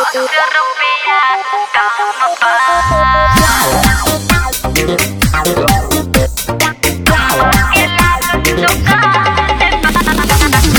रुपया काम बा के लागत दुकान बा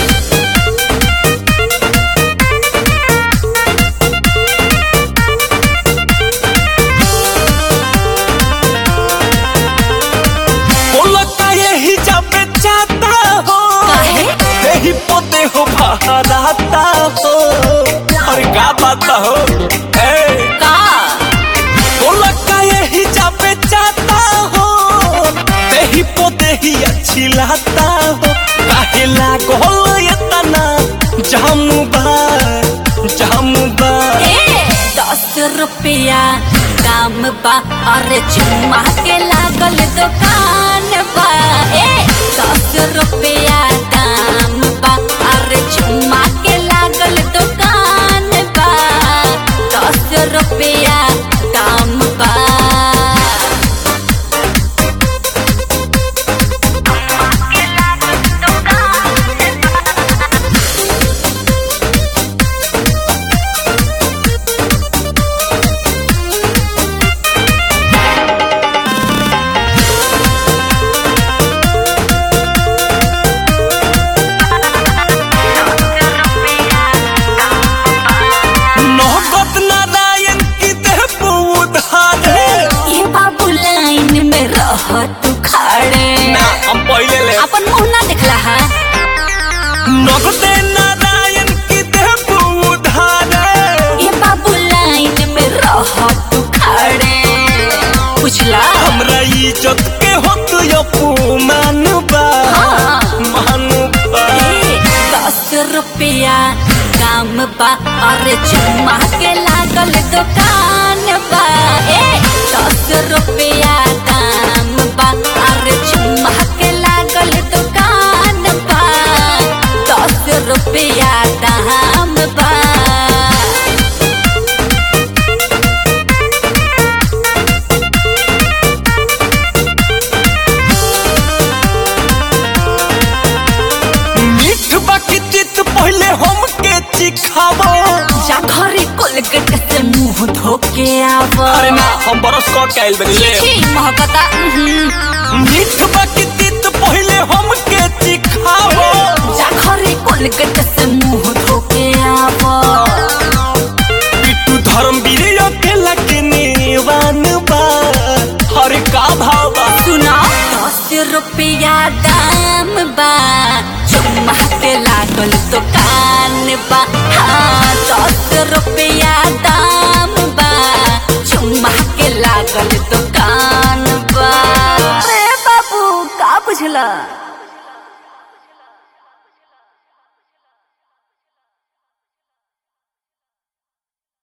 बोलता यही जब चाहता हो काहे? यही पोते हो बहराता हो और का बात हो ए का बोलता यही जब चाहता हो यही पोते ही अच्छी लाता हो काहे लागो इतना जामू बा जामू बा ए दस रुपया काम बा अरे चुम्मा के लागल दुकान बा ए दस रुपया काम बा अरे चुम्मा के लागल दुकान बा दस रुपया काम बा नौबत नारायण की देह उधारे ये बाबू लाइन में रह तू खड़े ना हम पहले ले अपन मुंह ना दिखला है नगदे नारायण की देह उधारे ये बाबू लाइन में रह तू खड़े बुझला हमरा इज्जत के होत अपमान बा हाँ। मान बा ए, दस रुपया काम बा अरे चुम्मा के लागल दुकान बा ए दस रुपया काम बा अरे चुम्मा के लागल दुकान बा दस रुपया दाम बा मीठ बाकी चित पहले हमके चिखावो जा घरे कोलगेट से मुंह धो के आव अरे ना हम बरस कट के आइल बनी ले छी महकता उहुं। मीठ बाकी चित पहले हमके चिखावो जा घरे कोलगेट से मुंह धो के आव पिट्टू धर्मवीर अकेला के नेवान बा हर का भाव बा सुना दस रुपया दाम बा चुम्मा के लागल दुकान बा हाँ दस रुपया दाम बा चुम्मा के लागल दुकान बा अरे बाबू का बुझला